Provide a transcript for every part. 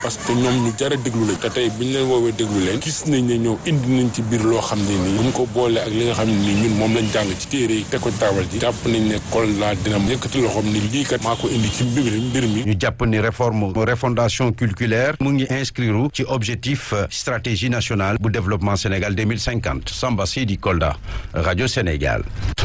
parce que ñoom ñu jar a déglu lañ te tey biñ leen woowee déglu leen gis nañ ne ñëw indi nañ ci biir loo xam ne nii buñ ko boole ak li nga xam ne nii ñun moom lañ jàng ci téere yi teg ko taabal ji jàpp nañ ne Kolda dina yëkkati loxoom ni lii kat maa ko indi ci mbir mbir mi ñu jàpp ni réforme refondation culturelle mu ngi inscrire ci objectif stratégie nationale bu développement Sénégal 2050 Samba Sidi Kolda rajo Sénégal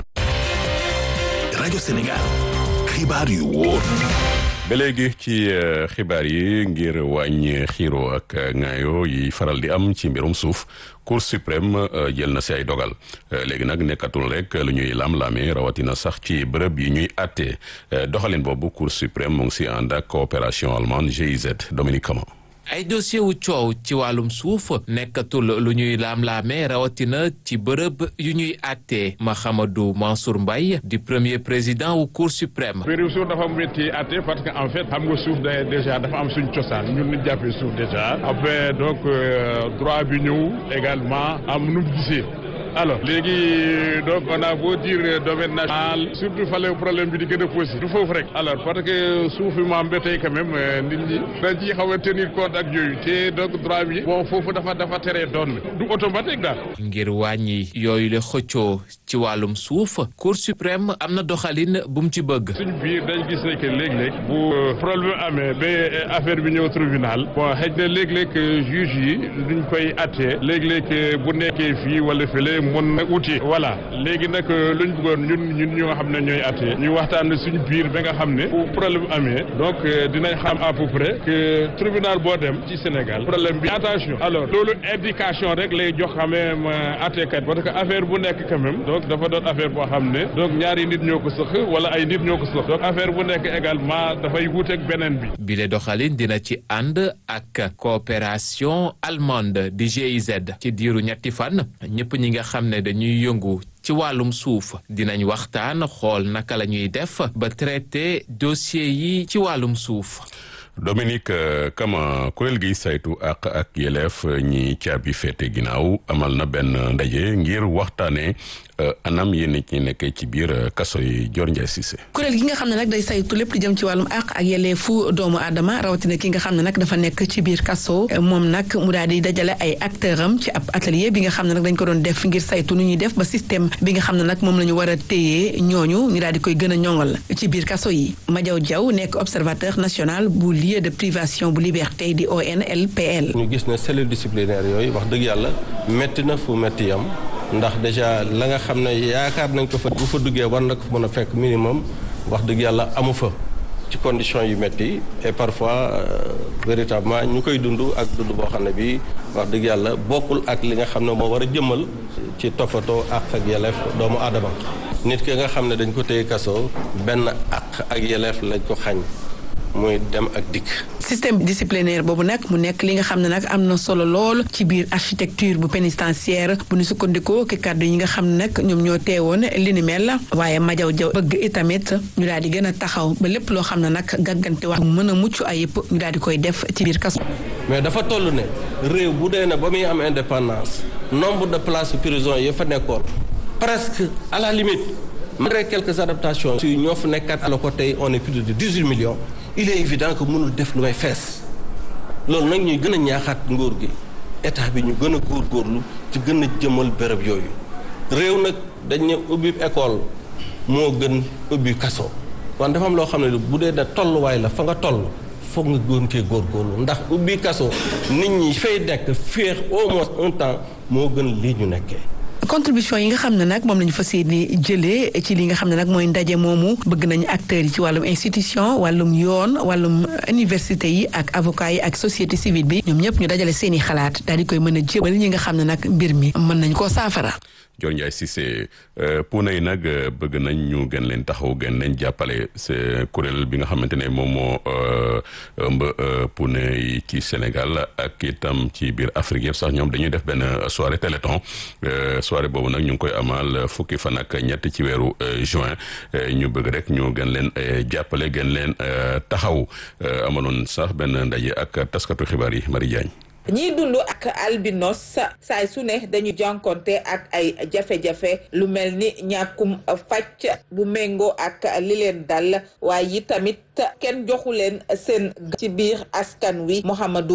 rajo Sénégal xibaar yu wóor ba léegi ci xibaar yi ngir wàññi xiiro ak ŋaayo yi faral di am ci mbirum suuf cour suprême jël na si ay dogal léegi nag nekkatul rek lu ñuy lam-lame rawatina sax ci bërëb yi ñuy àtte doxalin boobu cour suprême mu ngi si ànd ak coopération allemande GIZ Dominique Kama ay dossier wu coow ci wàllum suuf nekkatul lu ñuy laam-laamee rawatina ci bërëb yu ñuy àttee Mahamadou Mansour Mbaye di premier président wu cour suprême mbirum suuf dafa métti àtte parce que en fait xam nga suuf da déjà dafa am suñ cosaan ñun ñu jàppee suuf déjà après donc droit bi ñëw également am nu mu gisee alors léegi donc on a beau dire domaine national surtout fale problème bi di gën a posé du foofu rek alors parce que suuf bi maam ba tey quand même nit ñi dañ ciy xaw a tenir compte ak yooyu te donc droit bi bon foofu dafa dafa teree doon du automatique daal ngir wàññi yooyu la xëccoo ci wàllum suuf cour suprême am na doxalin bu mu ci bëgg suñ biir dañ gis ne que léeg-léeg bu problème amee ba affaire bi ñëw tribunal bon xëj na léeg-léeg juge yi duñ koy attee léeg-léeg bu nekkee fii wala fële mën na uti voilà léegi nag luñ bëggoon ñun ñun ñu nga xam ne ñooy atte ñu waxtaan suñu biir ba nga xam ne bu problème amee donc dinañ xam à peu près que tribunal boo dem ci Sénégal problème bi attention alors loolu indication rek lay jox quand même attekat parce que affaire bu nekk quand même donc dafa doon affaire boo xam ne donc ñaari nit ñoo ko sëq wala ay nit ñoo ko sëq donc affaire bu nekk également dafay wuuteeg beneen bi bile doxalin dina ci ànd ak coopération allemande di GIZ ci diiru ñetti fan ñëpp ñi nga xam ne dañuy yëngu ci wàllum suuf dinañ waxtaan xool naka la ñuy def ba traité dossier yi ci wàllum suuf Dominique Kama kuréel gi saytu àq ak yelleef ñi caabi féete ginnaaw amal na benn ndaje ngir waxtaanee anam yéen nit ñi nekkee ci biir kaso yi Dior Ndiaye Cissé. kuréel gi nga xam ne nag day saytu lépp lu jëm ci wàllum àq ak yelleefu doomu aadama rawatina ki nga xam ne nag dafa nekk ci biir kaso moom nag mu daal di dajale ay acteur am ci ab atelier bi nga xam ne nag dañ ko doon def ngir saytu nu ñuy def ba système bi nga xam ne nag moom la ñu war a téye ñooñu ñu daal di koy gën a ñoŋal ci biir kaso yi Madiaw Diaw nekk observateur national bu lieu de privation bu liberté di ONLPL. ñu gis ne cellule disciplinaire yooyu wax dëgg yàlla métti na fu métti yam ndax déjà la nga xam ne yaakaar nañ ko fa bu fa duggee war na ko mën a fekk minimum wax dëgg yàlla amu fa ci conditions yu métti et parfois véritablement ñu koy dund ak dund boo xam ne bi wax dëgg yàlla bokkul ak li nga xam ne moo war a jëmmal ci toppatoo ak ak yelleef doomu aadama nit ki nga xam ne dañ ko téye kaso benn ak ak yelleef lañ ko xañ muy dem ak dikk. système disciplinaire boobu nag mu nekk li nga xam ne nag am na solo lool ci biir architecture bu pénitentiaire bu ñu sukkandikoo ki kàddu yi nga xam ne nag ñoom ñoo teewoon li ni mel waaye Madiaw Diaw bëgg itamit ñu daal di gën a taxaw ba lépp loo xam ne nag gàggante wax mën a mucc ayib ñu daal di koy def ci biir kaso. mais dafa toll ne réew bu dee ne ba muy am indépendance nombre de places prison yi fa nekkoon presque à la limite malgré quelques adaptations. si ñoo fa nekkaat ala ko tey on est plus de dix-huit millions. il est évident que mënul def lu may fees loolu nag ñuy gën a ñaaxaat nguur gi état bi ñu gën a góorgóorlu ci gën a jëmal béréb yooyu réew nag dañ ne ubbi école moo gën ubbi kaso wan dafa am loo xam ne bu dee ne tolluwaay la fa nga toll foog nga gën cee góorgóorlu ndax ubbi kaso nit ñi fay nekk féex au moins un temps moo gën lii ñu nekkee contribution yi nga xam ne nag moom la ñu fas yéene jëlee ci li nga xam ne nag mooy ndaje moomu bëgg nañu acteurs yi ci wàllum institution wàllum yoon wàllum université yi ak avocat yi ak société civile bi ñoom ñëpp ñu dajale seeni xalaat daal di koy mën a jébal ñi nga xam ne nag mbir mi mën nañ koo saafara. Dior Ndiaye Cissé puuna yi nag bëgg nañ ñu gën leen taxaw gën leen jàppale c'est kuréel bi nga xamante ne moom moo ëmb puuna yi ci Sénégal ak itam ci biir Afrique yëpp sax ñoom dañuy def benn soirée téléthon soirée boobu nag ñu ngi koy amal fukki fan ak ñett ci weeru juin ñu bëgg rek ñu gën leen jàppale gën leen taxaw amaloon sax benn ndaje ak taskatu xibaar yi Marie Diagne ñiy dund ak albinos saay su ne dañu jànkonte ak ay jafe-jafe lu mel ni ñàkkum faj bu méngoo ak li leen dal waaye yi tamit kenn joxu leen seen ci biir askan wi Mouhamadou